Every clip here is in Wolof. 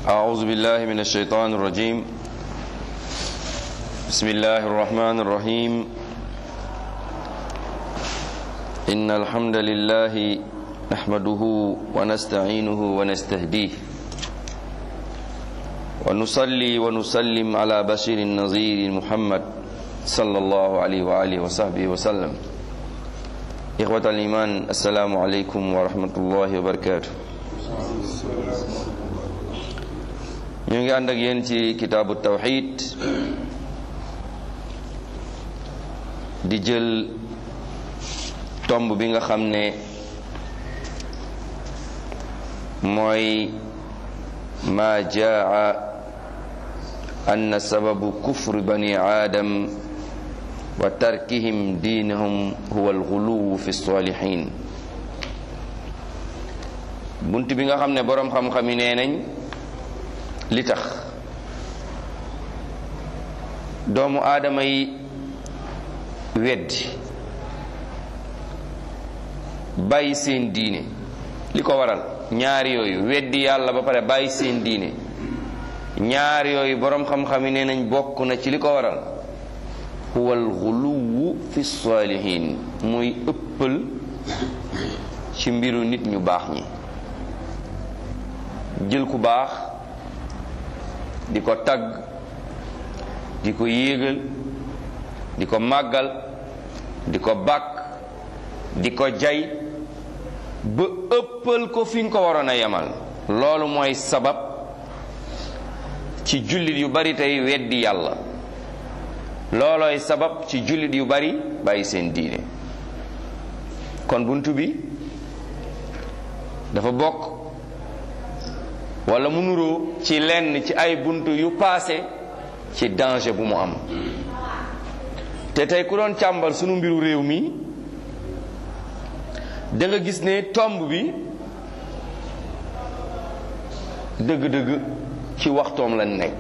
أعوذ بالله من الشيطان الرجيم بسم الله الرحمن الرحيم إن الحمد لله نحمده ونستعينه ونستهديه ونصلي ونسلم على بشير النظير محمد صلى الله عليه وآله وصحبه وسلم إخوة الإيمان السلام عليكم ورحمة الله وبركاته ñu ngi ànd ak yéen ci kitaabu tawxid di jël tomb bi nga xam ne mooy ma jaa anna sababu kufri bani aadam wa tarkihim diinahum huwa alxuluwu fi salihin bunt bi nga xam ne boroom xam-xam yi nee nañ li tax doomu aadama yi weddi bàyyi seen diine li ko waral ñaari yooyu weddi yàlla ba pare bàyyi seen diine ñaari yooyu boroom xam-xam yi nee nañ bokk na ci li ko waral huwa alxuluwu fi saalihin muy ëppal ci mbiru nit ñu baax ñi jël ku baax di ko tagg di ko yéegal di ko màggal di ko bàkk di ko jay ba ëppal ko fi nga ko waroon a yemal loolu mooy sabab ci jullit yu bari tey weddi yàlla loolooy sabab ci jullit yu bari bàyyi seen diine kon bunt bi dafa bokk wala mu nuroo ci lenn ci ay bunt yu paase ci danger bu mu am te tey ku doon càmbal sunu mbiru réew mi da nga gis ne tomb bi dëgg-dëgg ci waxtoom la nekk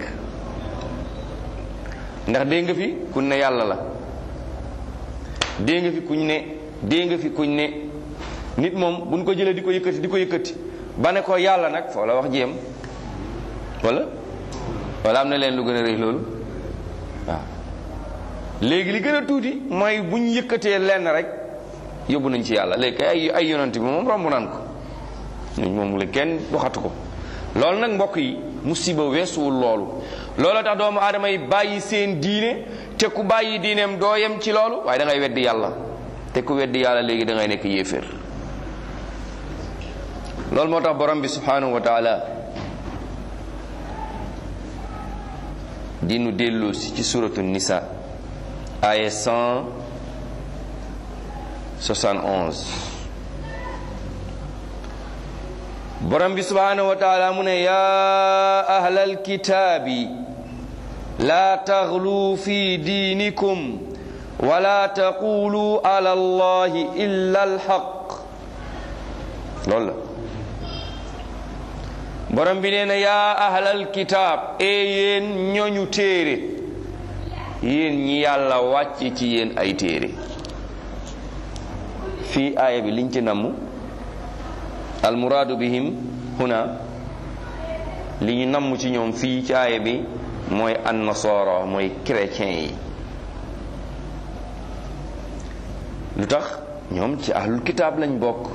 ndax dégg nga fi kuñ ne yàlla la dégg nga fi kuñ ne dégg nga fi kuñ ne nit moom buñ ko jëlee di ko yëkkati di ko yëkkati ba ne ko yàlla nag foo la wax jéem wala wala am na leen lu gën a rëy loolu waaw léegi li gën a tuuti mooy bu ñu yëkkatee lenn rek yóbbu nañ ci yàlla léegi ay ay yonent bi moom romb naan ko ñun moom la kenn waxatu ko loolu nag mbokk yi musiba weesuwul loolu loolu tax doomu aadama yi bàyyi seen diine te ku bàyyi diineem doo yem ci loolu waaye da ngay weddi yàlla te ku weddi yàlla léegi da ngay nekk yéeféer loolu moo tax borom bi subhanahu wa taala di nu dellu si ci suratu nisa aya 171 borom bi subhanahu wa taala mu ne ya ahlal kitaabi la taghlu fi diinikum wala taqulu ala allahi illa alhaq loolu la borom bi nee na yaa ahlal kitaab e yéen ñooñu téere yéen ñi yàlla wàcc ci yéen ay téere fii aaya bi liñ ci namm almuraadu bihim huna li ñu namm ci ñoom fii ci aaya bi mooy annasara mooy chrétien yi lu tax ñoom ci ahlul kitaab lañ bokk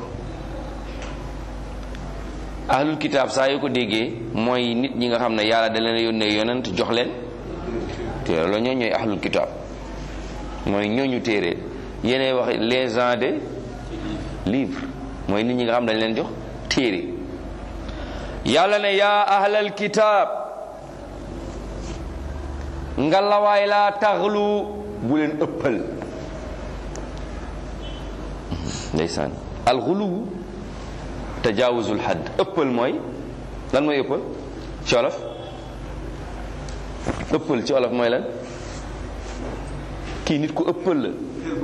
ahlul kitaab saa yoo ko déggee mooy nit ñi nga xam ne yàlla da leen yónnee yonent jox leen téere la ñoo ñooy ahlul kitaab mooy ñooñu téere yéenay wax les gens de livre mooy nit ñi nga xam ne dañ leen jox téere yàlla ne yaa ahlal kitaab ngalawaay laa taxlu bu leen ëppal ndeysaan alxuluwu tajaawuzul xadd ëppal mooy lan mooy ëppal ci olof ëppal ci olof mooy lan kii nit ku ëppal la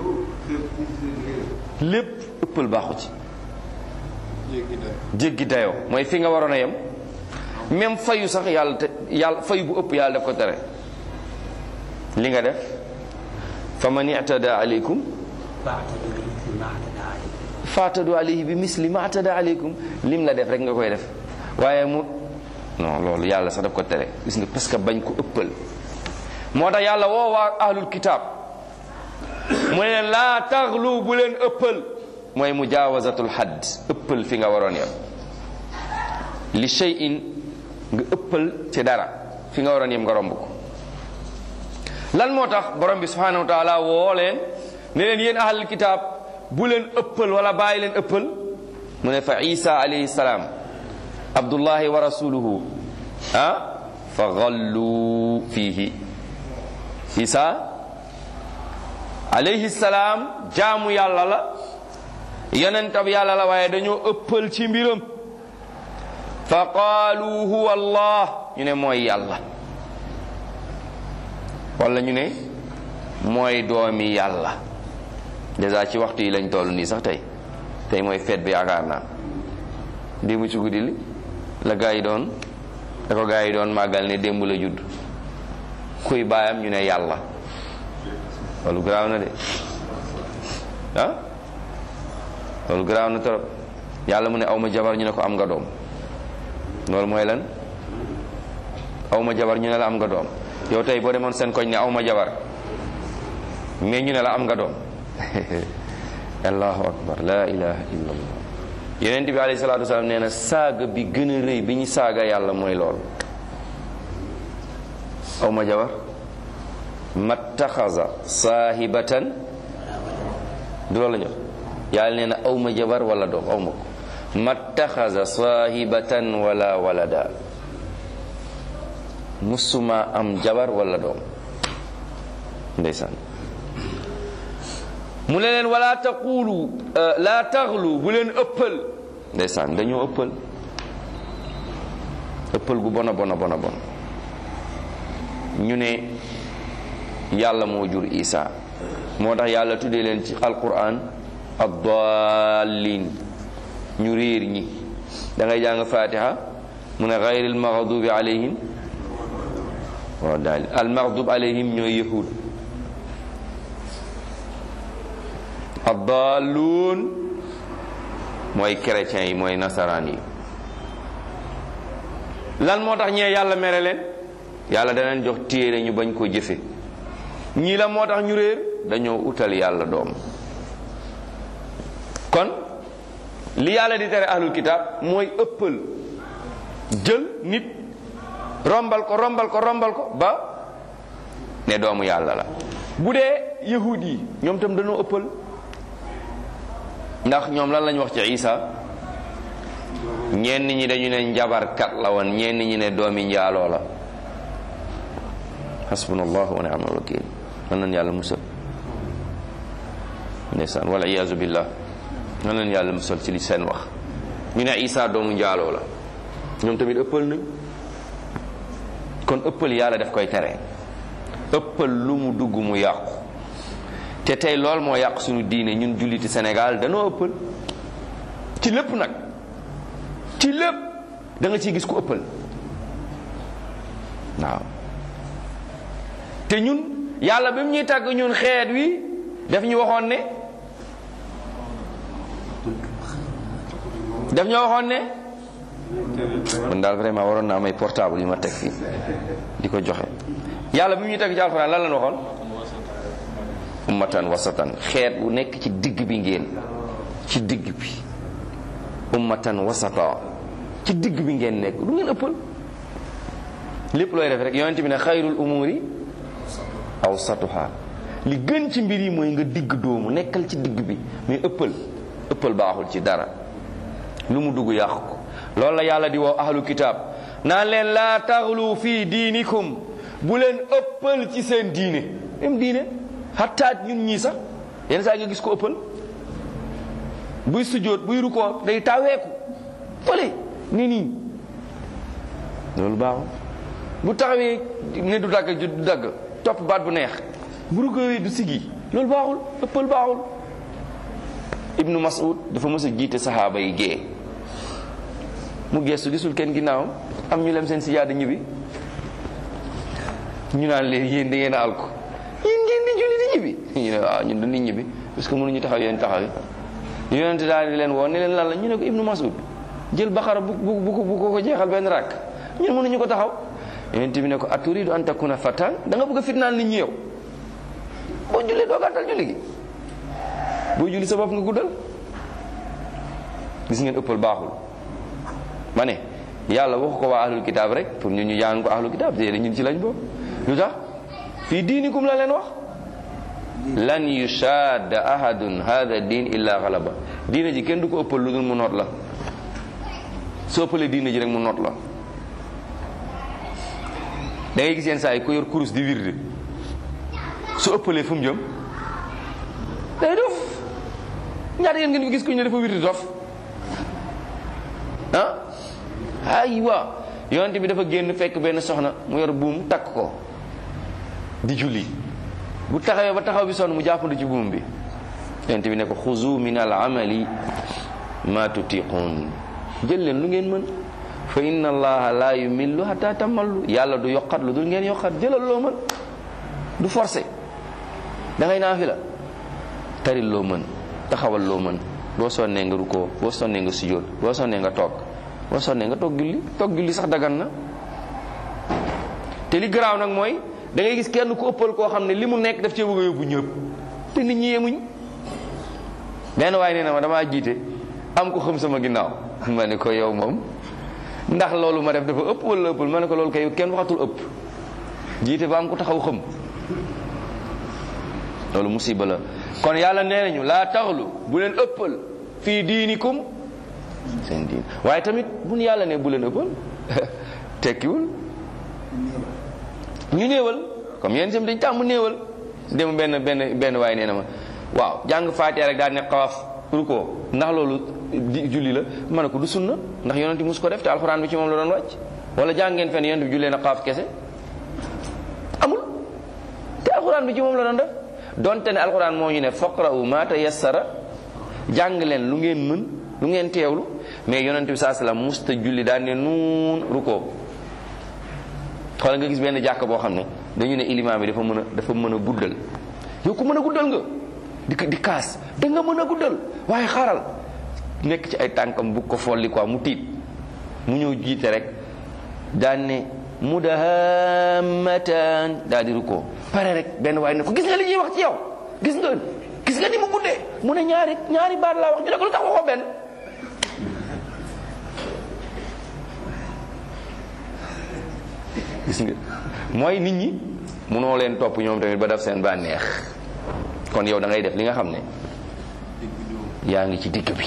lépp ëppal baaxu ci jéggi dayoo mooy fi nga waroon a yem même fayu sax yàlla te yàlla fayu bu ëpp yàlla def ko tere li nga def fa man i'tada aleykum faatadu alayhi bi misli ma atada aleykum lim la def rek nga koy def waaye mu non loolu yàlla sax daf ko tere gis nga parce que bañ ko ëppal moo tax yàlla woo waa ahlul kitaab mu ne leen laa taxlu bu leen ëppal mooy mujaawazatul hadd ëppal fi nga waroon yem li shay'in nga ëppal ci dara fi nga waroon yem nga romb ko lan moo tax borom bi subhanahu wa taala woo leen ne leen yéen ahlul kitaab bu leen ëppal wala bàyyi leen ëppal mu ne fa isa alayhi salaam abdullahi wa rasuluhu ah fa gallu fiihi isa alayhi salaam jaamu yàlla la yonentab yàlla la waaye dañoo ëppal ci mbiram fa qaalu huwa allah ñu ne mooy yàlla wala ñu ne mooy doomi yàlla dèjà ci waxtu yi lañ toll nii sax tey tey mooy feet bi yaakaar naa démb ci guddi li la gaa yi doon da ko gaa yi doon màggal ne démb la judd kuy baayam ñu ne yàlla loolu garaaw na de ah loolu garaaw na trop yàlla mu ne aw ma jabar ñu ne ko am nga doom loolu mooy lan aw ma jabar ñu ne la am nga doom yow tey boo demoon seen koñ ne aw ma jabar mais ñu ne la am nga doom allahu akbar la ilaha illa allah yonent bi alayhi salatu wasalaam nee na saaga bi gën a rëy bi ñu saaga yàlla mooy lool aw ma jabar mattaxaza saahibatan du loolu la jox yàlla nee na aw ma jabar wala doom aw ma ko mattaxaza saahibatan wala walada musuma am jabar wala doom ndeysaan mu ne leen wala taqulu la taxlu bu leen ëppal ndeysaan dañoo ëppal ëppal gu bona bona bona bon ñu ne yàlla moo jur isa moo tax yàlla tuddee leen ci alquran addaalin ñu réer ñi da ngay jàng fatiha mu ne gayril maxdubi alayhim waaw daal al maxdub alayhim ñooy yahud addaaluun mooy chrétiens yi mooy nasaraan yi lan moo tax ñee yàlla mere leen yàlla daneen jox téere ñu bañ koo jëfe ñii la moo tax ñu réer dañoo utal yàlla doom kon li yàlla di tere ahlul kitaab mooy ëppal jël nit rombal ko rombal ko rombal ko ba ne doomu yàlla la bu dee yahud yi ñoom tam dañoo ëppal ndax ñoom lan lañ wax ci isa ñenn ñi dañu ne njabarkat la woon ñenn ñi ne doomi njaaloo la hasbunallahu wa ni'mal wakil man nañ yàlla musal ndeysaan wala iyaazu billah man nañ yàlla musal ci li seen wax ñu ne isa doomu njaaloo la ñoom tamit ëppal nañ kon ëppal yàlla daf koy tere ëppal lu mu dugg mu yàqu te tey lool moo yàq suñu diine ñun julliti Sénégal danoo ëppal ci lépp nag ci lépp da nga ciy gis ku ëppal waaw te ñun yàlla bi mu ñuy tàgg ñun xeet wi daf ñu waxoon ne daf ñu waxoon ne man daal vraiment waroon naa may portable yu ma teg fii di ko joxe yàlla bi mu ñuy tàgg ci alxuraan lan lañ waxoon ummatan wasatan xeet bu nekk ci digg bi ngeen ci digg bi ummatan wasata ci digg bi ngeen nekk du ngeen ëppal lépp looy def rek yonent bi ne xayrul umuri awsatuha li gën ci mbir yi mooy nga digg doomu nekkal ci digg bi mais ëppal ëppal baaxul ci dara lu mu dugg yàqu ko loolu la yàlla di woo ahlu kitaab naan leen laa taxlu fii diinikum bu leen ëppal ci seen diine même diine xattaat ñun ñii sax yenn saa nga gis ko ëppal buy sujjóot buy rukkoo day taweeku fële ni nii loolu baaxul bu taxawee ne du dagg du dagg topp baat bu neex bu rukkoo du sigi loolu baaxul ëppal baaxul ibnu mas'ud dafa mës a jiite saxaaba yi gée mu geestu gisul kenn ginnaawam am ñu lem seen sijaada ñibbi ñu naan leen yéen da ngeen a alko yéen ngeen di julli di ñibbi ñu ne waaw ñun du nit ñibbi parce que mënuñu taxaw yéen taxaw yi yonente daal di leen woon ne leen lan la ñu ne ko ibnu mas'ud jël baxara bu bu bu ko bu ko jeexal benn rakk ñun mënuñu ko taxaw yonent bi ne ko aturidu an takuna fatan da nga bëgg a fitnaal nit ñi yow boo jullee doo gàttal julli gi boo julli sa bopp nga guddal gis ngeen ëppal baaxul ma ne yàlla waxu ko waa ahlul kitaab rek pour ñun ñu jàng ko ahlul kitaab te ñun ci lañ boobu lu tax fii diinikum la leen wax lan yushadda ahadun hada diin illa galaba diina ji kenn du ko ëppal lu dul mu noot la soo ëppalee diina ji rek mu noot la da ngay gis yenn saa yi ko yor kurus di wirde su ëppalee fu mu jëm day dof ñaata yéen ngeen ko gis ko ñu ne dafa wirde dof ah aywa yonent bi dafa génn fekk benn soxna mu yor buum takk ko di julli bu taxawee ba taxaw bi sonn mu jàppandu ci buum bi yonent bi ne ko xuzu min al amali ma tutiqun jël leen lu ngeen mën fa inna allaha la yumillu hatta tamallu yàlla du yokkat lu dul ngeen yokkat jëlal loo mën du forcé da ngay naafila taril loo mën taxawal loo mën boo sonnee nga rukkoo boo sonnee nga sujjóot boo sonnee nga toog boo sonnee nga toog julli toog julli sax dagan na te li garaaw nag mooy da ngay gis kenn ku ëppal koo xam ne li mu nekk daf cee bëgg a yóbbu ñëpp te nit ñi yemuñ benn waaye nee na ma damaa jiite am ko xam sama ginnaaw ma ne ko yow moom ndax loolu ma def dafa ëpp wala ëppal ma ne ko loolu kay kenn waxatul ëpp jiite ba am ko taxaw xam loolu musiba la kon yàlla nee nañu laa taxlu bu leen ëppal fii diinikum seen diin waaye tamit bu nu yàlla ne bu leen ëppal tekkiwul ñu néewal comme yéen itam dañ tàmm néewal dem benn benn benn waaye nee na ma waaw jàng faatiha rek daal ne xawaaf ruko ndax loolu di julli la ma ne ko du sunna ndax yonent bi mus ko def te alxuraan bi ci moom la doon wàcc wala jàng ngeen fenn yonent bi jullee na xaaf kese amul te alxuraan bi ci moom la doon def donte ne alxuraan moo ñu ne faqra'u ma tayassara jàng leen lu ngeen mën lu ngeen teewlu mais yonent bi saa salaam musta julli daan ne nuun ruko xoolal nga gis benn jàkk boo xam ne dañu ne ilimaam bi dafa mën a dafa mën a guddal yow ku mën a guddal nga di di kaas da nga mën a guddal waaye xaaral nekk ci ay tànkam bu ko folli quoi mu tiit mu ñëw jiite rek daan ne mudahammatan daal di rukkoo pare rek benn waaye ne ko gis nga li ñuy wax ci yow gis nga gis nga ni mu guddee mu ne ñaari ñaari baat laa wax ñu ne ko lu tax waxoo benn gis nga mooy nit ñi mënoo leen topp ñoom tamit ba def seen bànneex kon yow da ngay def li nga xam ne yaa ngi ci digg bi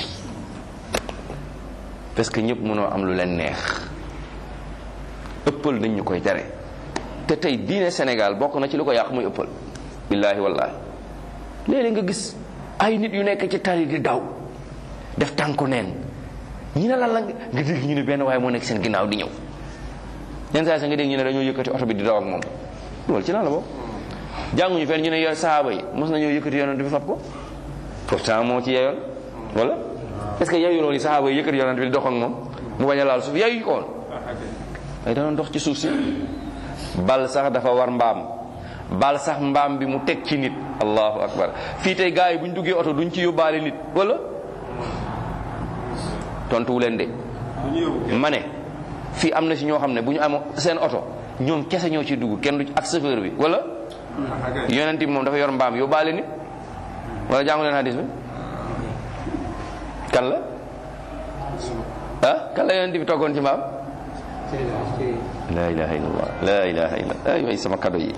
parce que ñëpp mënoo am lu leen neex ëppal dañ ñu koy tere te tey diine Sénégal bokk na ci lu ko yàq muy ëppal billaahi wallaahi léeg-léeg nga gis ay nit yu nekk ci tali di daw def tànku neen ñi ne lan la nga dégg ñu ne benn waaye moo nekk seen ginnaaw di ñëw yenn saa sa nga dégg ñu ne dañoo yëkkati oto bi di daw ak moom loolu ci lan la bokk jànguñu fenn ñu ne yor sahaaba yi mos nañoo yëkkati yonent bi fab ko pourtant moo ci yeyoon wala est-ce que yeyu loolu sahaaba yi yëkkati yonent bi di dox ak moom mu bañ a laal suuf yeyu ko woon ay danoon dox ci suuf si bal sax dafa war mbaam bal sax mbaam bi mu teg ci nit allahu akbar fii tey gars yi bu ñu duggee oto duñ ci yóbbaale nit wala tontuwu leen de ma ne fii am na si ñoo xam ne bu ñu amoo seen oto ñoom kese ñoo ciy dugg kenn du ak chauffeur bi wala yonent bi moom dafa yor mbaam yóbbaale nit wala jàngu leen hadis bi kan la ah kan la yonent bi toggoon ci mbaam la ilaha illallah la ilaha illallah ay way sama kado yi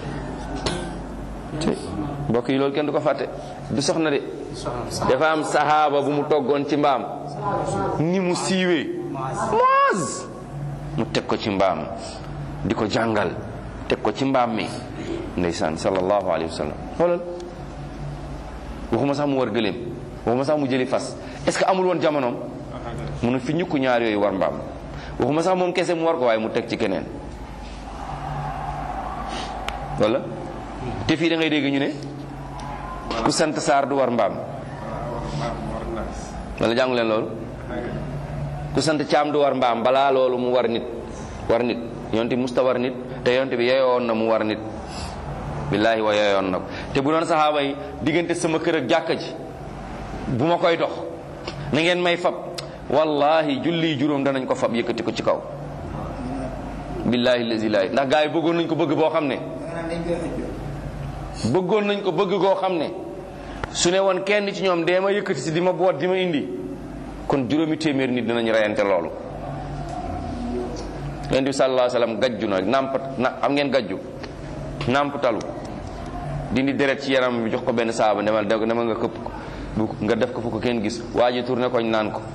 mbokk yi loolu kenn du ko fàtte du soxna de dafa am sahaaba bu mu toggoon ci mbaam ni mu siiwee moos mu teg ko ci mbaam di ko jàngal teg ko ci mbaam mi ndeysaan sallallahu alayhi wa sallam xoolal waxuma sax mu war gëléem waxuma sax mu jëli fas est-ce que amul woon jamonoom mu ne fi ñukku ñaar yooyu war mbaam waxuma sax moom kese mu war ko waaye mu teg ci keneen wala te fii da ngay dégg ñu ne ku sant saar du war mbaam wala jàngu leen loolu ku sant caam du war mbaam balaa loolu mu war nit war nit yonte musta war nit te yonte bi yeyoon na mu war nit billaahi wa yeyoon na ko te bu doon saxaaba yi diggante sama kër ak jàkka ji bu ma koy dox na ngeen may fab wallahi julli juróom danañ ko fab yëkkati ko ci kaw billahi lazi laay ndax gars yi bëggoon nañ ko bëgg boo xam ne bëggoon nañ ko bëgg goo xam ne su ne woon kenn ci ñoom dee ma yëkkati si di ma boot di ma indi kon juróomi téeméer nit dinañ reyante loolu yonent bi sallallahu alayhi wasallam gajju na nàmp na am ngeen gajju nàmp talu dindi deret ci yaram bi jox ko benn saaba demal demal nga këpp ko bu nga def ko fu ko kenn gis waa ji tourné koñ naan ko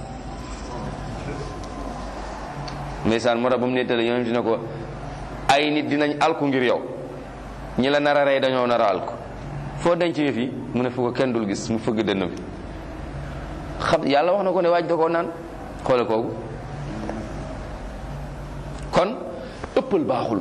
ndeysaan moo tax ba mu nettali yonent ne ko ay nit dinañ alku ngir yow ñi la nar a rey dañoo nar a alku foo denc yëf yi mu ne fu ko kenn dul gis mu fëgg dënn bi xam yàlla wax na ko ne waaj da koo naan xoole kooku kon ëppal baaxul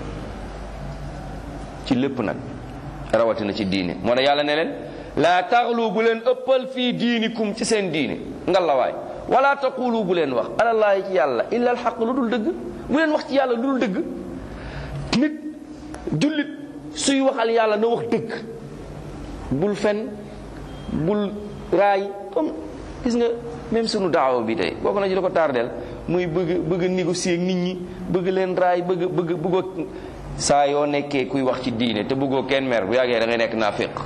ci lépp nag rawatina ci diine moo tax yàlla ne leen laa taxlu bu leen ëppal fii diinikum ci seen diine ngalawaay wala taqulu bu leen wax alallaahi ci yàlla illa alxaq lu dul dëgg bu leen wax ci yàlla lu dul dëgg nit jullit suy waxal yàlla na wax dëgg bul fen bul raay comme gis nga même sunu daawa bi tey bokk na ci la ko tardeel muy bëgg bëgg négocier ak nit ñi bëgg leen raay bëgg bëgg bëggoo saa yoo nekkee kuy wax ci diine te bëggoo kenn mer bu yàggee da ngay nekk naa féq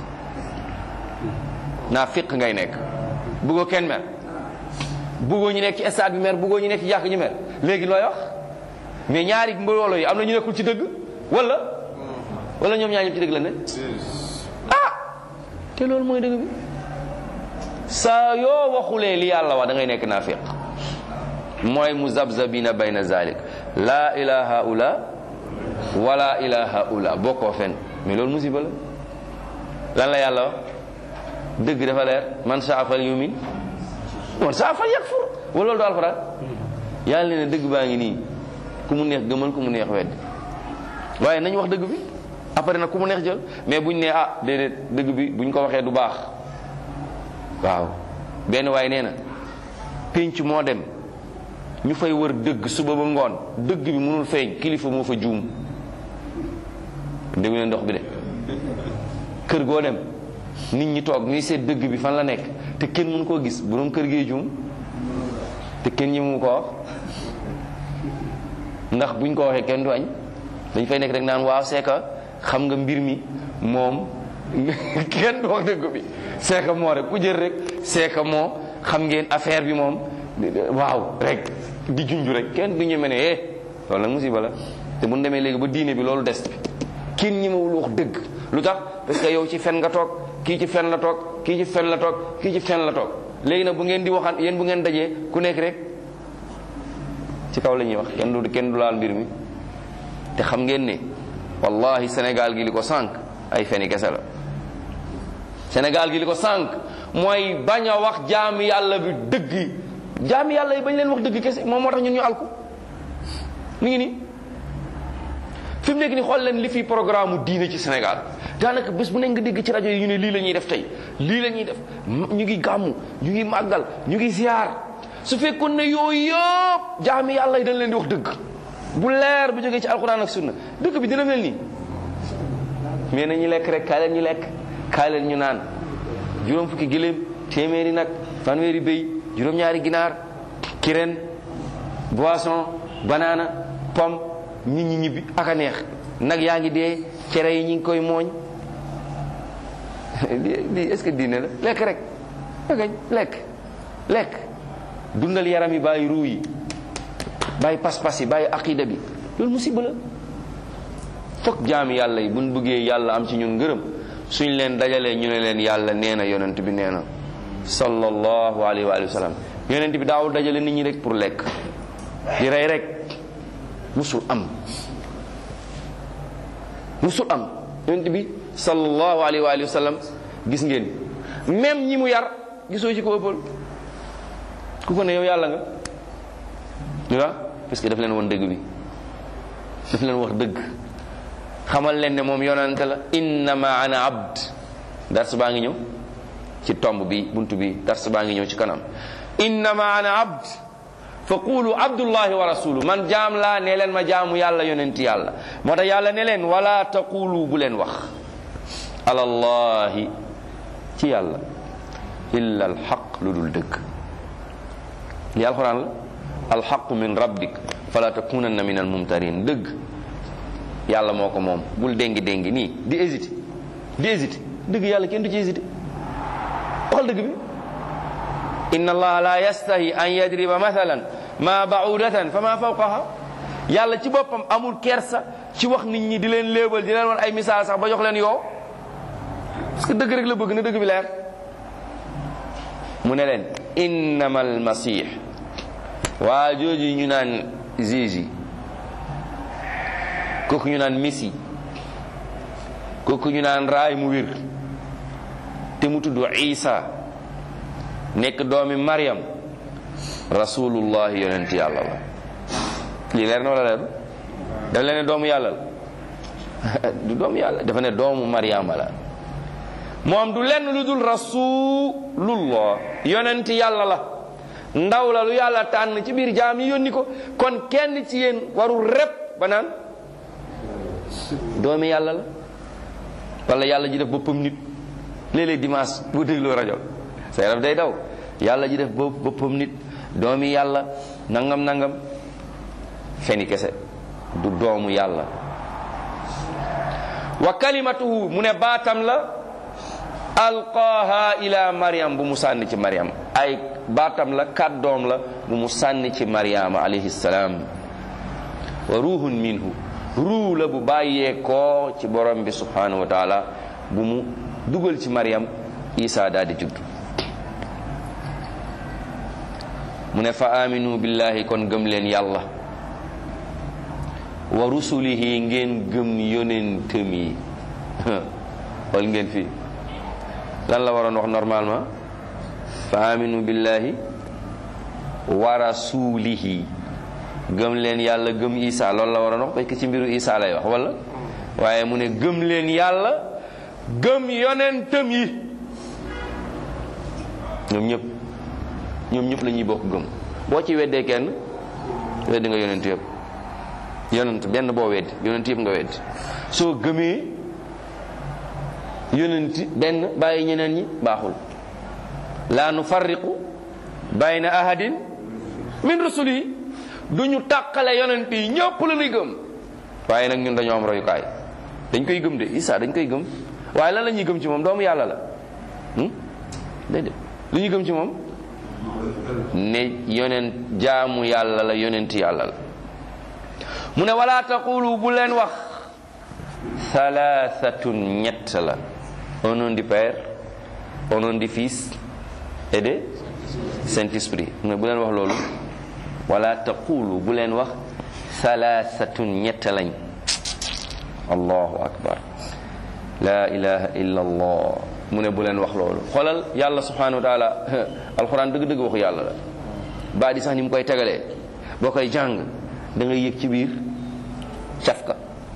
naa féq ngay nekk bëggoo kenn mer bëggoo ñu nekk ci stade bi mer bëggoo ñu nekk ci jàkk ñu mer léegi looy wax mais ñaari mbooloo yi am na ñu nekkul ci dëgg wala wala ñoom ñaar ñëpp ci dëgg la ne ah te loolu mooy dëgg bi saa yoo waxulee li yàlla wax da ngay nekk naa féq mooy muzabzabina bayna zalik la ilaha ula wala ilaha ula bokkoo fen mais loolu musiba la lan la yàlla wax dëgg dafa leer man saa fal yumin man saa fal yakfur wala loolu du alxuraan yàlla ne dëgg baa ngi nii ku mu neex gëmal ku mu neex wedd waaye nañ wax dëgg bi après nag ku mu neex jël mais buñ ne ah déedéet dëgg bi buñ ko waxee du baax waaw benn waaye nee na pénc moo dem ñu fay wër dëgg suba ba ngoon dëgg bi mënul feeñ kilifa moo fa juum déggu leen ndox bi de kër goo dem nit ñi toog ñuy seet dëgg bi fan la nekk te kenn mënu koo gis borom kër gee juum te kenn ñi mu ko wax ndax buñ ko waxee kenn du añ dañ fay nekk rek naan waaw c'est que xam nga mbir mi moom kenn du wax dëgg bi c'est que moo rek ku jël rek c'est que moo xam ngeen affaire bi moom waaw rek di junju rek kenn du ñeme ne eh loolu nag musiba la te bu ñu demee léegi ba diine bi loolu des bi kenn ñemewul wax dëgg lu tax parce que yow ci fen nga toog kii ci fen la toog kii ci fen la toog kii ci fen la toog léegi nag bu ngeen di waxaan yéen bu ngeen dajee ku nekk rek ci kaw la ñuy wax kenn du kenn du laal mbir mi te xam ngeen ne wallahi Sénégal gi li ko sànq ay feni kese la Sénégal gi li ko sànq mooy bañ a wax jaam yàlla bi dëgg yi jaam yàlla yi bañ leen wax dëgg kese moom moo tax ñun ñu alku mi ngi nii fi mu nekk ni xool leen li fi programme diine ci Sénégal daanaka bés bu nekk nga dégg ci rajo yi ñu ne lii la ñuy def tey lii la ñuy def ñu ngi gàmmu ñu ngi màggal ñu ngi ziar su fekkoon ne yooyu yëpp jaami yàlla yi dañ leen di wax dëgg bu leer bu jógee ci alxuraan ak sunna dëkk bi dina mel nii mais nañu lekk rek kaay leen ñu lekk kaay leen ñu naan juróom fukki gëléem téeméeri nag fanweeri béy juróom-ñaari ginaar kireen boisson banana pomme nit ñi ñibbi ak a neex nag yaa ngi dee cere yi ñu ngi koy mooñ di est-ce que diine la lekk rek akañ lekk lekk dundal yaram yi bàyyi ruu yi bàyyi pas-pas yi bàyyi aqida bi loolu musiba la fokk jaami yàlla yi buñ bëggee yàlla am ci ñun ngërëm suñ leen dajalee ñu ne leen yàlla nee na yonent bi nee na sallallahu alayhi wa sallam yonent bi daawul dajale nit ñi rek pour lekk di rey rek musul am musul am yonent bi sallallahu alayhi wa sallam gis ngeen même ñi mu yar gisoo ci ko ëppal ku ko ne yow yàlla nga lu la parce que daf leen woon dëgg bi daf leen wax dëgg xamal leen ne moom yonante la innama ana abd dars baa ngi ñëw ci tomb bi buntu bi dars baa ngi ñëw ci kanam innama ana abd fa qulu abdullahi wa rasulu man jaam laa ne leen ma jaamu yàlla yonenti yàlla moo tax yàlla ne leen wala taqulu bu leen wax alallahi ci yàlla illa alxaq lu dul dëgg li alquran la alxaqu min rabbik fala takunanna min al mumtarin dëgg yàlla moo ko moom bul déngi déngi nii di hésité di hésité dëgg yàlla kenn du ci hésité waxal dëgg bi inna allaha la yastahi an yadriba mathalan ma ba'udatan fa ma fawqaha yàlla ci boppam amul kersa ci wax nit ñi di leen léebal di leen wan ay misaal sax ba jox leen yoo parce que dëgg rek la bëgg na dëgg bi leer mu ne leen innama almasih waa jooju ñu naan Jésus kooku ñu naan Messi kooku ñu naan raay mu wér te mu tudd Isa nekk doomi Maryam rasulullah yonent yàlla la lii leer na wala leer dafa leen ne doomu yàlla la du doomu yàlla dafa ne doomu Maryama la moom du lenn lu dul rasulullah yonent yàlla la ndaw la lu yàlla tànn ci biir jaam yi yónni ko kon kenn ci yéen warul rep ba naan doomi yàlla la wala yàlla ji def boppam nit léeg-léeg dimanche bu dégloo rajo sa yaram day daw yàlla ji def boppam nit doomi yàlla nangam nangam feni kese du doomu yàlla wa kalimatuhu mu ne baatam la alqaaha ila maryam bu mu sànni ci maryam ay baatam la kàddoom la bu mu sànni ci maryama alayhi salaam wa ruhun minhu ruu la bu bàyyee koo ci borom bi subhanahu wa taala bu mu dugal ci maryam isa daal di judd mu ne fa aminu billahi kon gëm leen yàlla wa rusulihi ngeen gëm yonentam yi xool ngeen fii lan la waroon wax normalement fa aminu billahi wa rasulihi gëm leen yàlla gëm isa loolu la waroon wax parce que ci mbiru isa lay wax wala waaye mu ne gëm leen yàlla gëm yonentam yi ñoom ñëpp ñoom ñëpp la ñuy bokk gëm boo ci weddee kenn weddi nga yonent yëpp yonent benn boo weddi yonent yëpp nga weddi soo gëmee yonent benn bàyyi ñeneen ñi baaxul laa nu farriqu bayna ahadin min rusuli yi du ñu tàqale yonent yi ñëpp la ñuy gëm waaye nag ñun dañoo am royukaay dañ koy gëm de Isa dañ koy gëm waaye lan la ñuy gëm ci moom doomu yàlla la déedéet lu ñuy gëm ci moom ne yonent jaamu yàlla la yonent yàlla la mu ne wala taqulu bu leen wax thalathatun ñett la au nom du Père au nom du Fils et de Saint-Esprit mu ne bu leen wax loolu wala taqulu bu leen wax thalathatun ñett lañ allahu akbar la ilaha illa allah mu ne bu leen wax loolu xoolal yàlla subhanahu wa taala alxuraan dëgg-dëgg waxu yàlla la baa di sax ni mu koy tegalee boo koy jàng da ngay yëg ci biir cafka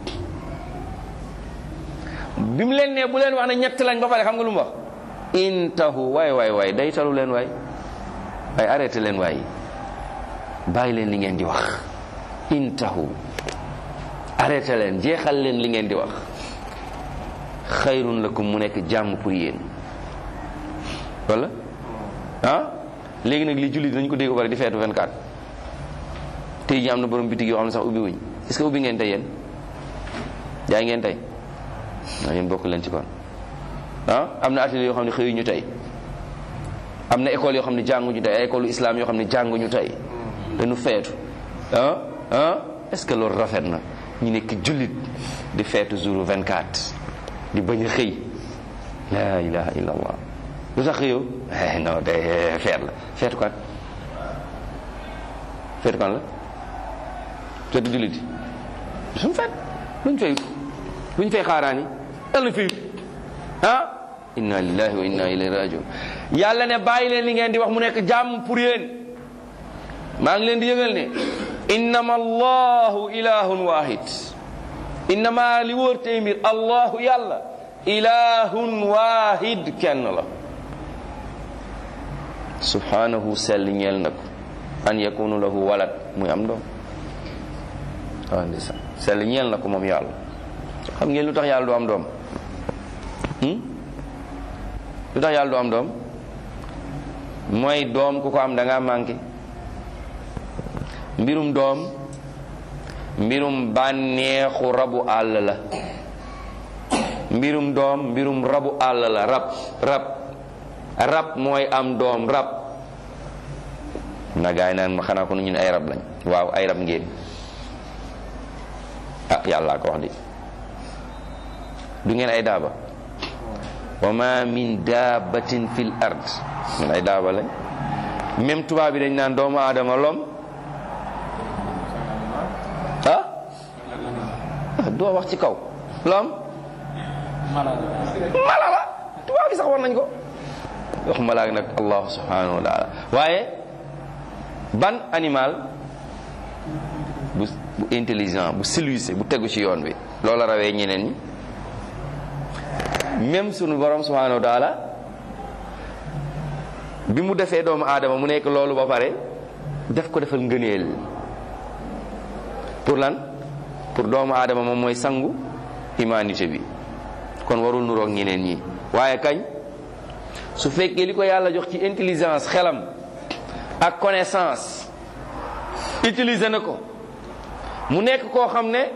bi mu leen ne bu leen wax ne ñett lañ ba pare xam nga lu mu wax intahu waay waay waay day talu leen waay waay arrêté leen waay bàyyi leen li ngeen di wax intahu arrêté leen jeexal leen li ngeen di wax xayrun lakum mu nekk jàmm pour yéen wala ah léegi nag li julli dañ ko dégg ba pare di feetu 24 tey ji am na borom bitig yoo xam ne sax ubbi wuñ est-ce que ubbi ngeen tey yéen jaay ngeen tey naa yéen bokk leen ci kon ah am na atelier yoo xam ne xëyuñu tey am na école yoo xam ne jànguñu tey ay école islam yoo xam ne jànguñu tey dañu feetu ah ah est-ce que loolu rafet na ñu nekk jullit di feetu jour 24 di bañ a xëy la ilaha illa allah lu tax xëyoo non day feet la feetu kan feetu kan la feetu jullit yi suñu feet luñ fay luñ fay xaaraani dal na fi ah inna lillahi wa inna ilayhi rajiun yàlla ne bàyyi leen li ngeen di wax mu nekk jàmm pour yéen maa ngi leen di yëgal ne innama allahu ilahun wahid innama li wóor tey mbir allahu yàlla ilahun wahid kenn la subhanahu sell ñeel na ko an yakunu lahu walad muy am doom waaw ndeysaan sell ñeel na ko moom yàlla xam ngeen lu tax yàlla du am doom lu tax yàlla du am doom mooy doom ku ko am da ngaa manqué mbirum doom mbirum bànneexu rabu àll la mbirum doom mbirum rabu àll la rab rab rab mooy am doom rab na gaay naan ma xanaa ko nu ñun ay rab lañ waaw ay rab ngeen ah yàlla ko wax di du ngeen ay daaba wa ma min daabatin fil ard ñun ay daaba lañ même tubaab bi dañ naan doomu aadama lom ah doo wax ci kaw lom mala la tubaab bi sax war nañ ko wax malaak nag allah subhanahu wa taala waaye ban animal bu bu intelligent bu civilisé bu tegu ci yoon bi loola rawee ñeneen ñi même sunu borom subhanahu wa taala bi mu defee doomu aadama mu nekk loolu ba pare def ko defal ngëneel pour lan pour doomu aadama moom mooy sangu humanité bi kon warul nuroog ñeneen ñi waaye kañ su fekkee li ko yàlla jox ci intelligence xelam ak connaissance utiliser na ko mu nekk koo xam ne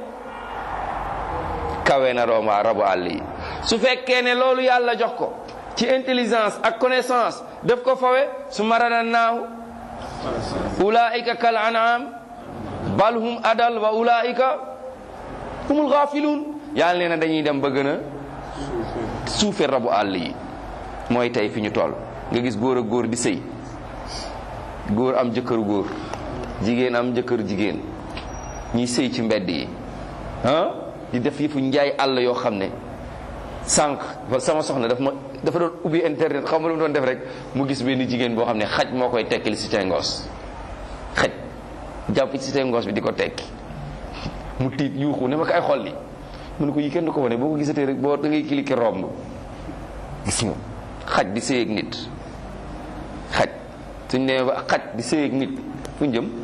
kawe na doomu rabu àll yi su fekkee ne loolu yàlla jox ko ci intelligence ak connaissance def ko fawe su maradannaahu ulaika kal an'am bal hum adal wa ulaika humul ghaafilun yàlla nee na dañuy dem ba gën a suufe rabu àll yi mooy tey fi ñu toll nga gis góor ak góor di sëy góor am jëkkëru góor jigéen am jëkkëru jigéen ñuy sëy ci mbedd yi ah di def yëfu njaay àll yoo xam ne sànq sama soxna daf ma dafa doon ubbi internet xam nga lu mu doon def rek mu gis benn jigéen boo xam ne xaj moo koy tekkil si tengoos xaj jàpp ci tengoos bi di ko tekki mu tiit yuuxu ne ma kay xol li mu ne ko yi kenn du ko wane boo ko gisatee rek boo da ngay cliquer romb gis nga xaj di sëy ak nit xaj suñ demee ba xaj di sëy ak nit fu ñu jëm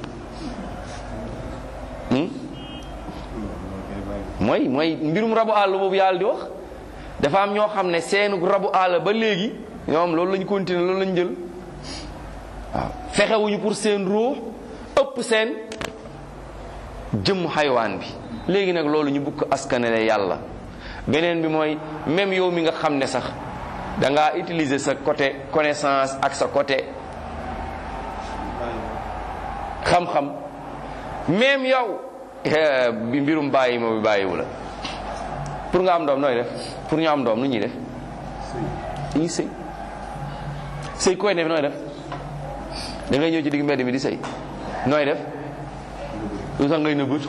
mooy mooy mbirum rabu àll boobu yàlla di wax dafa am ñoo xam ne seenu rabu àll ba léegi ñoom loolu lañ continuer loolu lañ jël waaw fexewuñu pour seen ruux ëpp seen jëmm xaywaan bi léegi nag loolu ñu bukk askanele yàlla beneen bi mooy même yow mi nga xam ne sax da ngaa utiliser sa côté connaissance ak sa côté xam-xam même yow bi mbirum bàyyi ma bi bàyyiwu la pour nga am doom nooy def pour ñu am doom nu ñuy def dañuy sëy sëy koy def nooy def da ngay ñëw ci digg mbedd mi di sëy nooy def lu tax ngay nëbbatu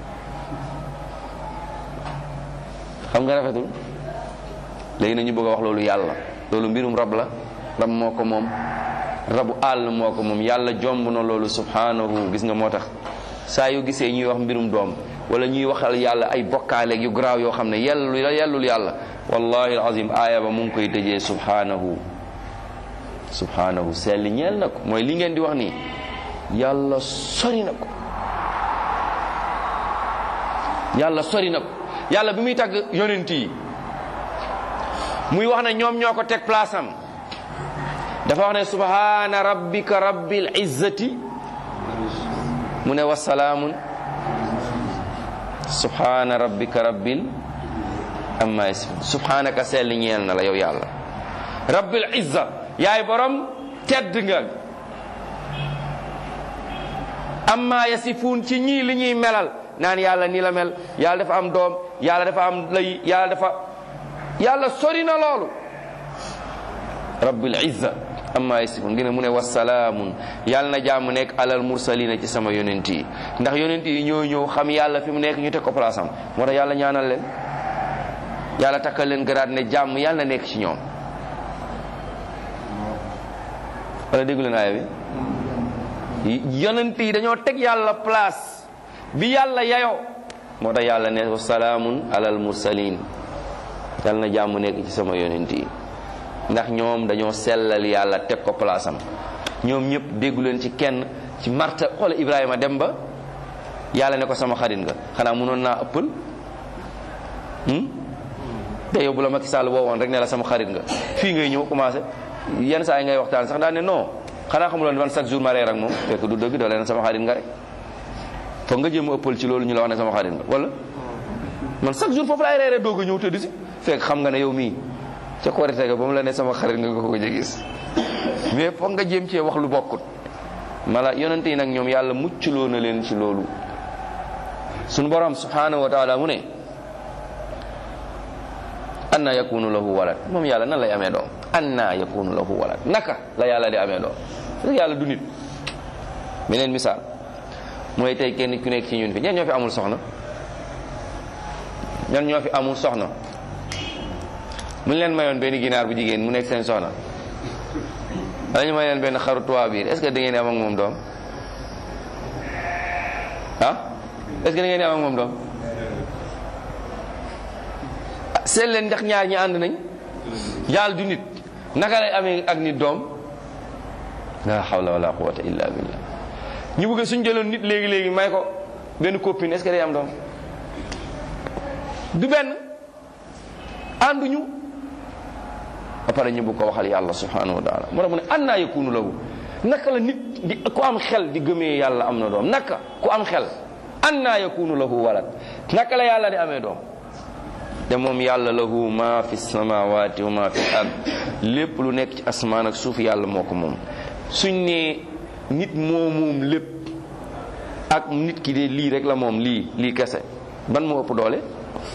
xam nga rafetul léegi na ñu bëgg a wax loolu yàlla loolu mbirum rab la rab moo ko moom rabu àll moo ko moom yàlla jomb na loolu subhanahu gis nga moo tax saa yu gisee ñuy wax mbirum doom wala ñuy waxal yàlla ay bokkaaleeg yu garaaw yoo xam ne yellul yellul yàlla wallahi alazim aaya ba mu ngi koy tëjee subhanahu subhanahu sell ñeel na ko mooy li ngeen di wax nii yàlla sori na ko yàlla sori na ko yàlla bi muy tagg yonent yi muy wax ne ñoom ñoo ko teg place am dafa wax ne subhana rabbika rabbil izzati mu ne wasalaamun subhana rabbika rabbil amma yasifun subhanaka sell ñeel na la yow yàlla rabbil izza yaay borom tedd nga amma yasifun ci ñii li ñuy melal naan yàlla ni la mel yàlla dafa am doom yàlla dafa am lay yàlla dafa yàlla sori na loolu rabbil izza amma yasifun ngi ne mu ne wasalaamun yàlla na jàmm nekk alal mursalina ci sama yonent yi ndax yonent yi ñoo ñëw xam yàlla fi mu nekk ñu teg ko place am moo tax yàlla ñaanal leen yàlla takkal leen garaat ne jàmm yàlla na nekk ci ñoom wala déggu leen aaya bi yonent yi dañoo teg yàlla place bi yàlla yayoo moo tax yàlla ne wasalaamun alal mursalin yàlla na jàmm nekk ci sama yonent yi ndax ñoom dañoo sellal yàlla teg ko place am ñoom ñëpp déggu leen ci kenn ci marta xoola Ibrahima dem ba yàlla ne ko sama xarit nga xanaa mënoon naa ëppal te yow bu la Macky Sall woowoon rek ne la sama xarit nga fii ngay ñëw commencé yenn saa yi ngay waxtaan sax daal ne non xanaa xamuloon man chaque jour ma reer ak moom fekk du dëgg da leen sama xarit nga rek foog nga jéem a ëppal ci loolu ñu la wax ne sama xarit nga wala man chaque jour foofu laay reere doog a ñëw tëdd si fekk xam nga ne yow mii ca korite ga ba mu la ne sama xarit nga nga ko gis mais foog nga jéem cee wax lu bokkut mala yonente yi nag ñoom yàlla muccloo na leen ci loolu suñu borom subhanahu wa taala mu ne anna yakunu lahu walad moom yàlla nan lay amee doom anna yakunu lahu walad naka la yàlla di amee doom parce que yàlla du nit beneen misaal mooy tey kenn ku nekk ci ñun fi ñan ñoo fi amul soxna ñan ñoo fi amul soxna mu leen mayoon benn ginaar bu jigéen mu nekk seen soxna wala ñu may leen benn xaru tubaab biir est ce que da ngeen di am ak moom doom ah est ce que da ngeen di am ak moom doom seet leen ndax ñaar ñi ànd nañ yàlla du nit naka lay amee ak nit doom la hawla wala quwwata illa billah ñu bëgg suñ jëloon nit léegi léegi may ko benn copine est ce que day am doom du benn ànduñu ba pare ñu bëgg ko waxal yàlla subhanahu wa taala moo tax mu ne annaa yakunu lahu naka la nit di ku am xel di gëmee yàlla am na doom naka ku am xel annaa yakunu lahu walad naka la yàlla di amee doom te moom yàlla lahu ma fi samawati wa ma fi ard lépp lu nekk ci asmaan ak suuf yàlla moo ko moom suñ ne nit moo moom lépp ak nit ki de lii rek la moom lii lii kese ban moo ëpp doole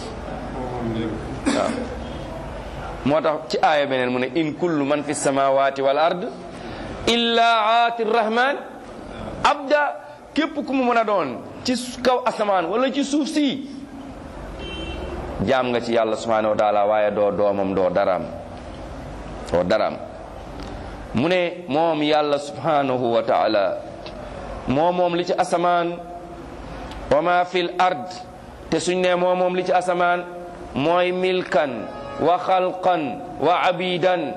waaw moo tax ci aaya beneen mu ne in kullu man fi samawati wal ard illa aati rahman abda képp ku mu mën a doon ci kaw asamaan wala ci suuf si jaam nga ci yàlla subhanahu wa taala waaye doo doomam doo daraam doo daraam mu ne moom yàlla subhanahu wa taala moo moom li ci asamaan wa ma fil ard te suñ ne moo moom li ci asamaan mooy milkan wa xalqan wa abidan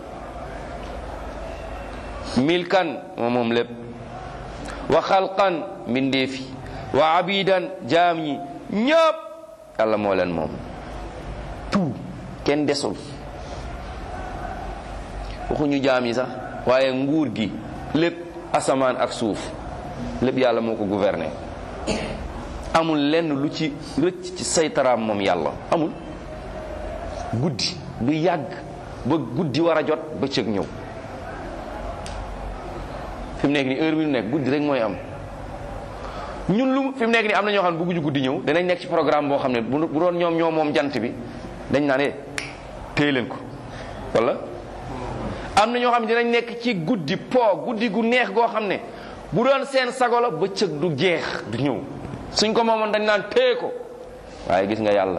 milkan moo moom lépp wa xalqan mbindeefi wa abidan jaam ñi ñëpp yàlla moo leen moom tout kenn desul waxuñu jaam yi sax waaye nguur gi lépp asamaan ak suuf lépp yàlla moo ko gouverner amul lenn lu ci rëcc ci saytaraam moom yàlla amul guddi du yàgg ba guddi war a jot bëccëg ñëw fi mu nekk ni heure bi mu nekk guddi rek mooy am ñun lu fi mu nekk ni am na ñoo xam ne bëgguñu guddi ñëw danañ nekk ci programme boo xam ne bu doon ñoom ñoo moom jant bi dañ naan eh téye leen ko wala am na ñoo xam ne dinañ nekk ci guddi po guddi gu neex goo xam ne bu doon seen sago la bëccëg du jeex du ñëw suñ ko moomoon dañ naan téye ko waaye gis nga yàlla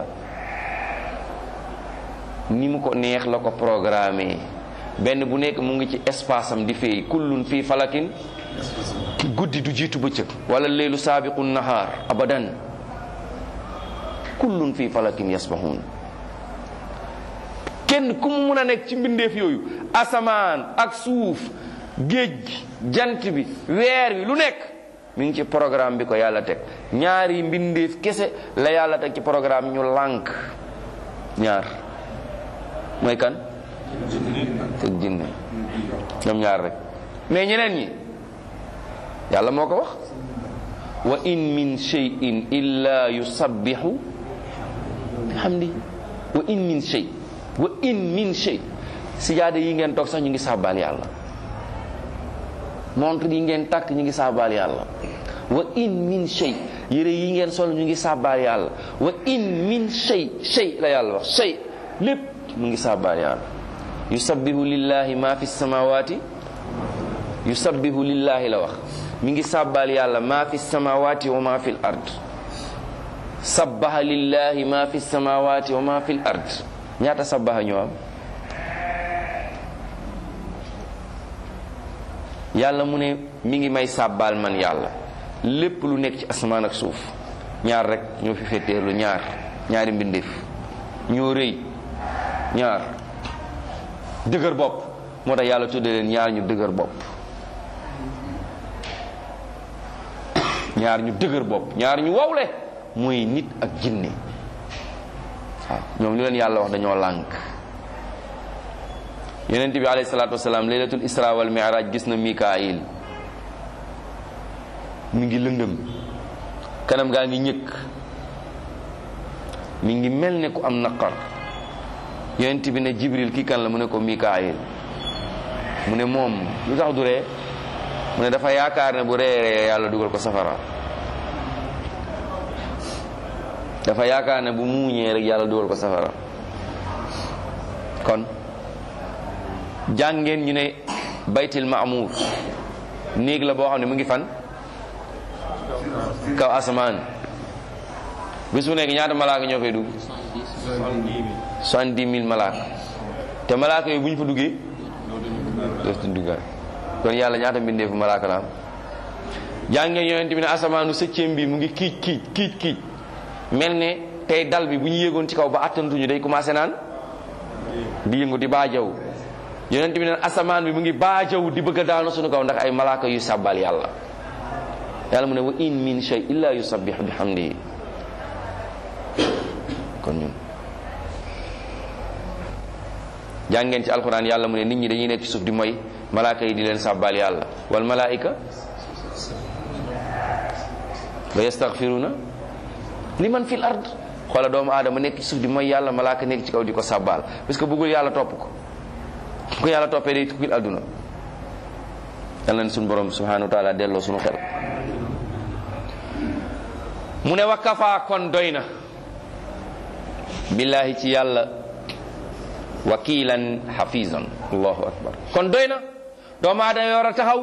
ni mu ko neex la ko programmé benn bu nekk mu ngi ci espace am di fay kullun fii falakin guddi du jiitu bëccëg wala leelu saabiqu nahaar abadan kullun fii falakin yasbahun kenn ku mu mun a nekk ci mbindeef yooyu asamaan ak suuf géej gi jant bi weer wi lu nekk mi ngi ci programme bi ko yàlla teg ñaari mbindeef kese la yàlla teg ci programme ñu lànk ñaar mooy kan teg jinne ñoom ñaar rek mais ñeneen ñi yàlla moo ko wax wa in min shay'in illa yusabbihu bihamdi wa in min shay wa in min shay sijaada yi ngeen toog sax ñu ngi sàbbaal yàlla montre yi ngeen takk ñu ngi sàbbaal yàlla wa in min shay yére yi ngeen sol ñu ngi sàbbaal yàlla wa in min shay shay la yàlla wax shay lépp mu ngi sàbbaal yàlla yusabbihu lillahi ma fi samawati yusabbihu lillahi la wax mi ngi sàbbaal yàlla ma fi samawati wa ma fi l ard sabbaha lillahi ma fi samawati wa ma fi l ard ñaata sabbaha ñoo am yàlla mu ne mi ngi may sàbbaal man yàlla lépp lu nekk ci asamaan ak suuf ñaar rek ñoo fi fetteerlu ñaar ñaari mbindeef ñoo rëy ñaar dëgër bopp moo tax yàlla tudde leen ñaar ñu dëgër bopp ñaar ñu dëgër bopp ñaar ñu wowle muy nit ak jinne waaw ñoom li leen yàlla wax dañoo lànk yonent bi alayhi salaatu wasalaam laylatul isra wal mi'raj gis na mikaayil mi ngi lëndëm kanam gaa ngi ñëkk mi ngi mel ne ku am naqar yonent bi ne jibril kii kan la mu ne ko mikaayil mu ne moom lu tax du ree mu ne dafa yaakaar ne bu reeree yàlla dugal ko safara dafa yaakaar ne bu muuñee rek yàlla dugal ko safara kon jàngeen ñu ne baytil maamuur néeg la boo xam ne mu ngi fan kaw asamaan bis bu nekk ñaata malaaka ñoo fay dugg soixante-dix mille malaaka te malaaka yooyu bu ñu fa duggee dootuñ duggaat kon yàlla ñaata mbindeefu malaaka la am jàngeen yonent bi ne asamaanu septième bi mu ngi kiic kiic kiic kiic mel ne tey dal bi bu ñu yéegoon ci kaw ba attantuñu day commencé naan di yëngu di baajaw yonent bi ne asamaan bi mu ngi baajaw di bëgg a daanu suñu kaw ndax ay malaaka yu sàbbal yàlla yàlla mu ne wa in min shay illa yusabbihu bihamdihi kon ñun jàngeen ci alquran yàlla mu ne nit ñi dañuy nekk ci suuf di moy malaaka yi di leen sàbbal yàlla wal malaika wa yastaghfiruna liman fil ard xoola doomu aadama nekk ci suuf di mooy yàlla malaaka nekk ci kaw di ko sàbbaal parce que bëggul yàlla topp ko bu ko yàlla toppee day tukkil àdduna yàlla na suñu borom subhanahu wa taala delloo suñu xel mu ne wa kafaa kon doy na billahi ci yàlla wakiilan xafisan allahu akbar kon doy na doomu aadama war a taxaw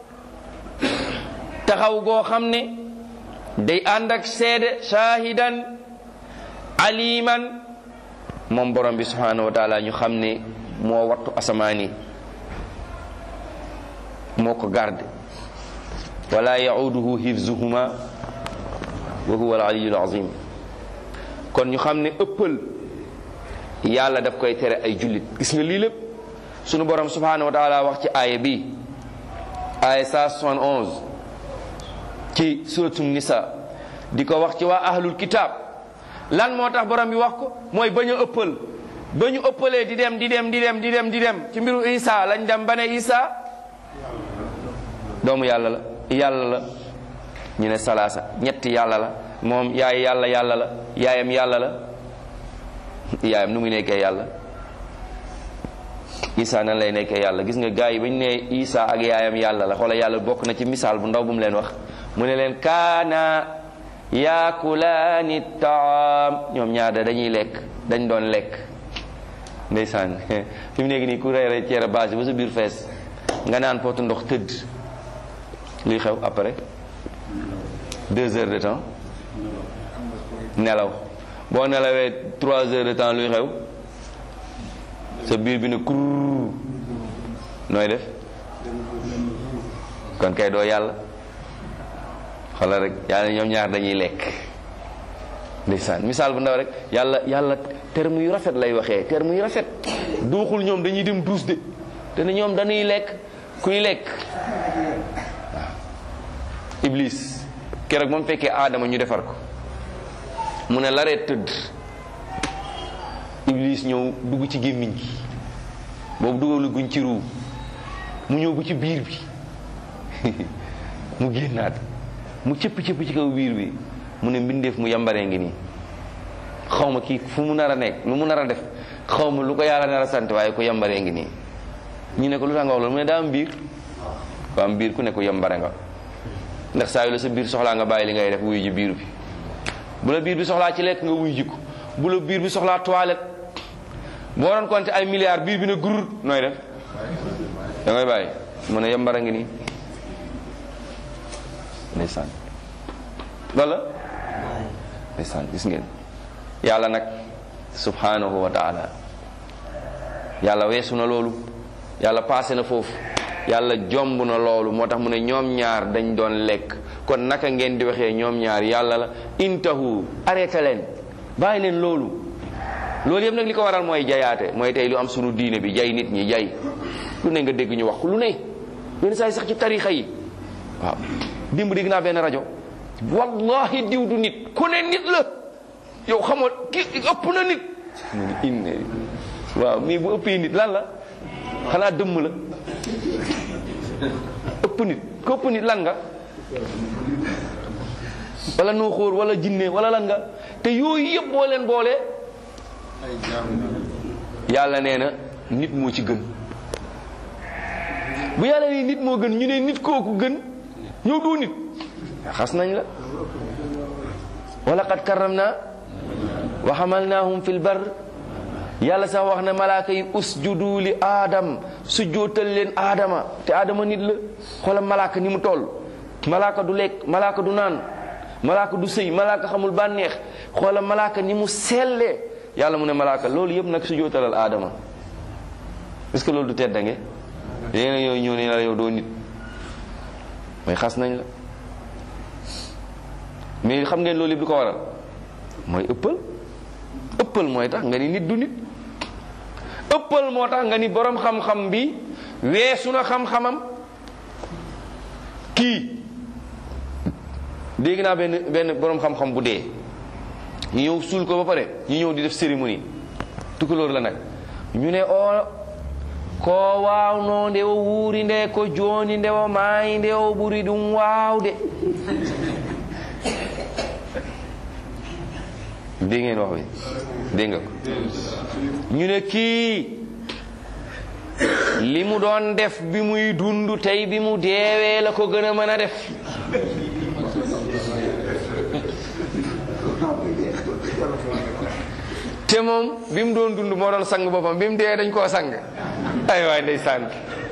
taxaw goo xam ne day ànd ak seede shahidan aliman moom borom bi subhanahu wa taala ñu xam ne moo wattu asamaan yi moo ko garde wala yauduhu hifzuhuma wa huwa alaliyu alazim kon ñu xam ne ëppal yàlla daf koy tere ay jullit gis nga lii lépp sunu borom subhanahu wa taala wax ci aaya bi aaya 171 ci suratu nisa di ko wax ci waa ahlul kitab lan moo tax borom bi wax ko mooy bañ a ëppal ba ñu ëppalee di dem di dem di dem di dem di dem ci mbiru isa lañ dem ba ne isa doomu yàlla la yàlla la ñu ne salaasa ñetti yàlla la moom yaay yàlla yàlla la yaayam yàlla la yaayam nu muy nekkee yàlla isa nan lay nekkee yàlla gis nga gars yi ba ñu ne isa ak yaayam yàlla la xoola yàlla bokk na ci misaal bu ndaw bu mu leen wax mu ne leen kaana yaakulaani taam ñoom ñaar da dañuy lekk dañ doon lekk ndeysaan fi mu nekk nii ku reere ceere base ba sa biir fees nga naan pootu ndox tëdd luy xew après deux heures de temps nelaw boo nelawee trois heures de temps luy xew sa biir bi ne kurr nooy def kon kay doo yàlla xoolal rek yàlla ñoom ñaar dañuy lekk ndeysaan misaal bu ndaw rek yàlla yàlla terme yu rafet lay waxee terme yu rafet duuxul ñoom dañuy dem duus de te ne ñoom dañuy lekk kuy lekk waaw iblis keroog moom fekkee aadama ñu defar ko mu ne laree tëdd iblis ñëw dugg ci gémmiñ gi boobu dugalu guñ ci ruu mu ñëw bu ci biir bi mu génnaat mu cëpp cëpp ci kaw biir bi mu ne mbindeef mu yambaree ngi nii xaw ma kii fu mu nar a nekk lu mu nar a def xaw ma lu ko yàlla nar a sant waaye ku yambaree ngi nii ñu ne ko lu tax nga wax loolu mu ne daa am biir ko am biir ku ne ku yambare nga ndax saa yu la sa biir soxlaa nga bàyyi li ngay def wuyu ji biir bi bu la biir bi soxlaa ci lekk nga wuyu ji ko bu la biir bi soxlaa toilette boo doon compter ay milliards biir bi ne gurur nooy def da ngay bàyyi mu ne yambara ngi nii ndeysaan wala ndeysaan gis ngeen yàlla nag subhanahu wa taala yàlla weesu na loolu yàlla passé na foofu yàlla jomb na loolu moo tax mu ne ñoom ñaar dañ doon lekk kon naka ngeen di waxee ñoom ñaar yàlla la intahu arrêté leen bàyyi leen loolu loolu yëpp nag li ko waral mooy jayaate mooy tey lu am sunu diine bi jay nit ñi jay lu ne nga dégg ñu wax lu ne yenn saa yi sax ci tarixa yi waaw dimb dégg naa benn rajo wallahi diw du nit ku ne nit la yow xamoo ki ëpp na nit mu ni inne waaw mii bu ëppee nit lan la xanaa dëmm la ëpp nit ku ëpp nit lan nga wala nuuxóor wala jinne wala lan nga te yooyu yëpp boo leen boolee yàlla nee na nit moo ci gën bu yàlla nee nit moo gën ñu ne nit kooku gën ñëw doo nit xas nañ la wala qad karramna wa hamalnahum fil bar yàlla sax wax na malaaka yi usjudu li aadam sujjootal leen aadama te aadama nit la xoolal malaaka ni mu toll malaaka du lekk malaaka du naan malaaka du sëy malaaka xamul bànneex xoolal malaaka ni mu sellee yàlla mu ne malaaka loolu yëpp nag sujjootalal aadama est-ce que loolu du teddange léegi yooyu ñëw ne la yow doo nit mooy xas nañ la mais xam ngeen loolu yëpp du ko waral mooy ëppal ëppal mooy tax nga ni nit du nit ëppal moo tax nga ni borom xam-xam bi weesu na xam-xamam kii dégg naa benn benn borom xam-xam bu dee ñu ñëw suul ko ba pare ñu ñëw di def cérémonie tukulóor la nag ñu ne o ko waawno nde o wuuri nde ko jooni nde o maayi nde o ɓuri ɗum waawde dégg ngeen wax bi dégg nga ko ñu ne kii li mu doon def bi muy dund tey bi mu deewee la ko gën a mën a def te moom bi mu doon dund moo doon sang boppam bi mu dee dañ koo sang ay waay ndeysaan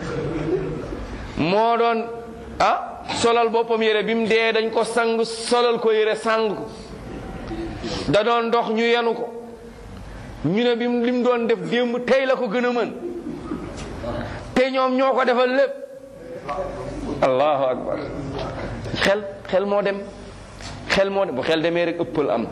moo doon ah solal boppam yére bi mu dee dañ ko sang solal ko yére sang ko da doon dox ñu yenu ko ñu ne bi mu li mu doon def démb tey la ko gën a mën te ñoom ñoo ko defal lépp allahu akbar xel xel moo dem xel moo dem bu xel demee rek ëppal am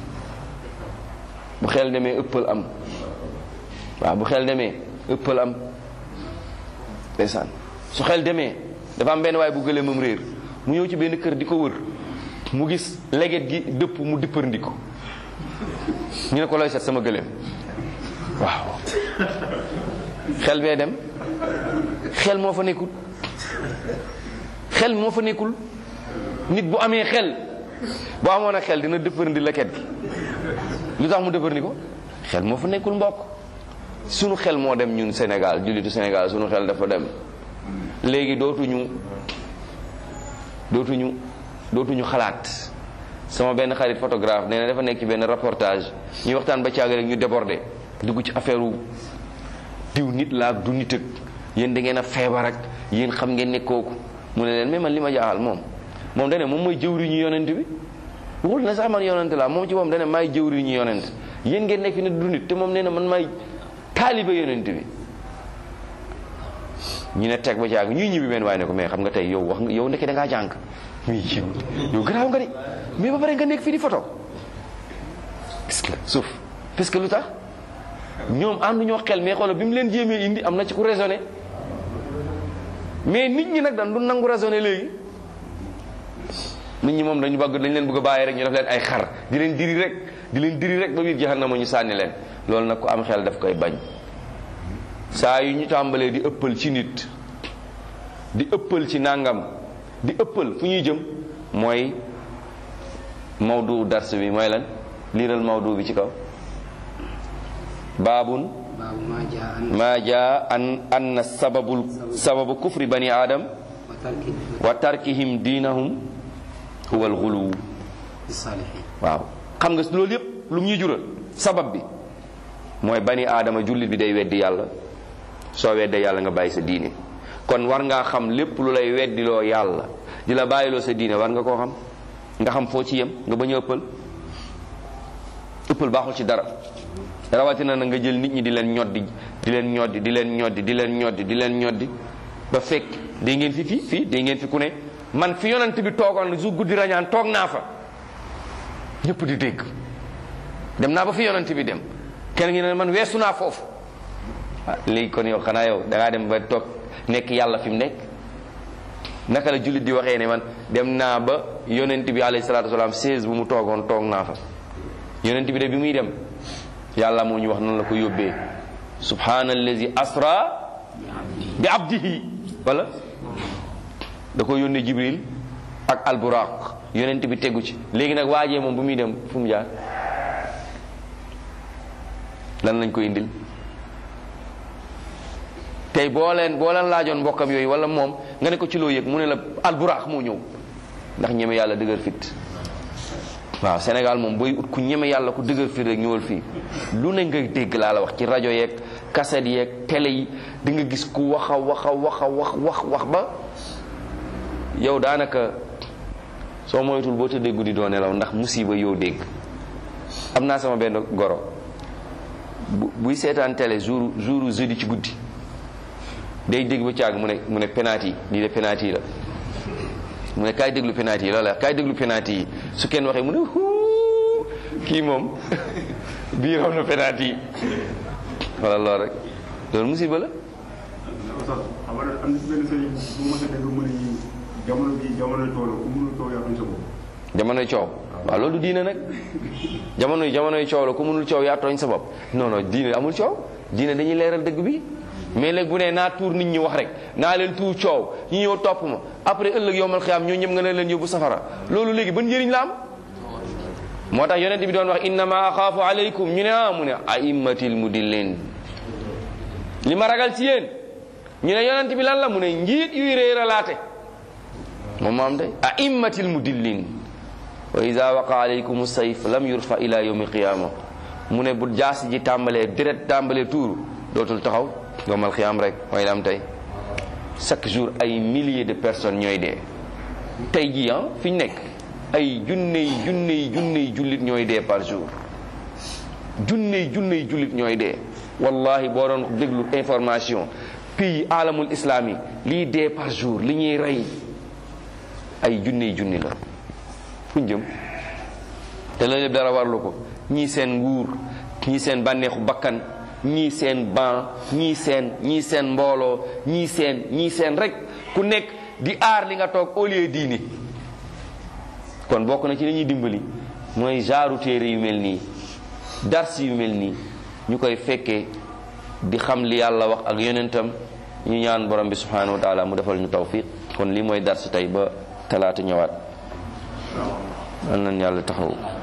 bu xel demee ëppal am waaw bu xel demee ëppal am ndeysaan su xel demee dafa am benn waay bu gëlee moom réer mu ñëw ci benn kër di ko wër mu gis leget gi dëpp mu dippërndi ko ñu ne ko looy seet sama gëléem waaw xel bee dem xel moo fa nekkul xel moo fa nekkul nit bu amee xel bu amoon a xel dina dëppërndi leket gi lu tax mu dëppërndi ko xel moo fa nekkul mbokk sunu xel moo dem ñun Sénégal jullitu Sénégal sunu xel dafa dem léegi dootuñu dootuñu dootuñu xalaat sama benn xarit photographe nee na dafa nekk ci benn reportage ñuy waxtaan ba caaga rek ñu débordé dugg ci affaire wu diw nit la ak du nit ak yéen da ngeen a feebar ak yéen xam ngeen ne kooku mu ne leen mais man li ma jaaxal moom moom dane moom mooy jëwriñu yonent bi waxul na sax man yonent laa moom ci moom dane maay jëwriñu yonent yéen ngeen nekk fi ne du nit te moom nee na man maay taaliba yonent bi ñu ne teg ba caag ñuy ñibbi benn waaye ne ko mais xam nga tey yow wax nga yow ndeke da ngaa jàng muy yow yow garaaw nga de mais ba pare nga nekk fii di photo gis nga suuf parce que lu tax ñoom ànduñoo xel mais xoolal bi mu leen jéemee indi am na ci ku raisonné mais nit ñi nag dañ du nangu raisonné léegi nit ñi moom dañu bëgg dañ leen bëgg a bàyyi rek ñu def leen ay xar di leen diri rek di leen diri rek ba biir jahannama ñu sànni leen loolu nag ku am xel daf koy bañ saa yu ñu tàmbalee di ëppal ci nit di ëppal ci nangam di ëppal fu ñuy jëm mooy mawdu dars bi mooy lan liiral mawdu bi ci kaw baabun ma jaa an anna sababul sababu kufri bani aadam wa tarkihim diinahum huwa alxuluw waaw xam nga loolu yépp lu mu ñuy jural sabab bi mooy bani aadama jullit bi day weddi yàlla soo weddee yàlla nga bàyyi sa diine kon war ngaa xam lépp lu lay weddiloo yàlla di la bàyyiloo sa diine war nga koo xam nga xam foo ci yem nga bañ a ëppal ëppal baaxul ci dara rawatina na nga jël nit ñi di leen ñoddi di leen ñoddi di leen ñoddi di leen ñoddi di leen ñoddi ba fekk day ngeen fi fii fii day ngeen fi ku ne man fi yonent bi toogoon su guddi rañaan toog naa fa ñëpp di dégg dem naa ba fi yonent bi dem kenn ngi ne man weesu naa foofu ah léegi kon yow xanaa yow da ngaa dem ba toog nekk yàlla fi mu nekk naka la jullit di waxee ne man dem naa ba yonent bi alayhi salaatu wasalaam 16 bu mu toogoon toog naa fa yonent bi de bi muy dem yàlla moo ñu wax noonu la ko yóbbee subhanallazi asra bi abdihi wala da ko yónnee jibril ak alburaq yonent bi tegu ci léegi nag waajee moom bu muy dem fu mu jaar lan lañ ko indil tey boo leen boo leen laajoon mbokkam yooyu wala moom nga ne ko ci loo yëg mu ne la alburaax moo ñëw ndax ñeme yàlla dëgër fit waaw Sénégal moom booy ut ku ñeme yàlla ku dëgër fit rek ñëwal fii lu ne ngay dégg laa la wax ci rajo yeeg kaset yeeg télé yi di nga gis ku wax a wax a wax a wax wax wax ba yow daanaka soo moytul boo tëddee guddi doo nelaw ndax musiba yow dégg am naa sama benn goro bu buy seetaan télé jour jour jeudi ci guddi day dégg ba caag mu ne mu ne penalty yi lii de penalty yi la mu ne kaay déglu penalty yi loolu la kaay déglu penalty yi su kenn waxee mu ne huu kii moom bii raw na penalty yi wala loolu rek loolu musiba la Oustaz xam nga am na si benn sëriñ bu ma sa dégg mu ne jamono bi jamono tool ku mënul tool yaa sa bopp jamonoy coow waaw loolu du diine nag jamono jamonoy coow la ku mënul coow yaa tooñ sa bopp non non diine amul coow diine dañuy leeral dëgg bi mais léegi bu nee naa tuur nit ñi wax rek naa leen tuur coow ñu ñëw topp ma après ëllëg yowmal xiyaam ñoo ñëpp nga ne leen yóbbu safara loolu léegi ban njëriñ la am moo tax yonent bi doon wax innama axaafu aleykum ñu ne ah mu ne aimmatil mudillin li ma ragal ci yéen ñu ne yonent bi lan la mu ne njiit yuy réeralaate moom moo am day aimmatil mudillin wa ida waqa alaykum sayf lam yurfa ila yawmi qiyama mu ne bu jaas ji tàmbalee deret tàmbalee tuuru dootul taxaw yowmal xiyaam rek mooy la am tey chaque jour ay milliers de personnes ñooy dee tey jii ah fi ñu nekk ay junney junney junney jullit ñooy dee par jour junney junney jullit ñooy dee wallahi boo doon déglu information pays alamul islami lii dee par jour li ñuy rey ay junney junni la fuñ jëm te loolu lépp dara warlu ko ñii seen nguur ñii seen bànneexu bakkan ñii seen ban ñii seen ñii seen mbooloo ñii seen ñii seen rek ku nekk di aar li nga toog au lieu diini kon bokk na ci li ñuy dimbali mooy jaaru téere yu mel nii dars yu mel nii ñu koy fekkee di xam li yàlla wax ak yonentam ñu ñaan borom bi subhanahu wa taala mu defal ñu tawfiq kon lii mooy dars tey ba talaata ñëwaat. al nañ yàlla taxaw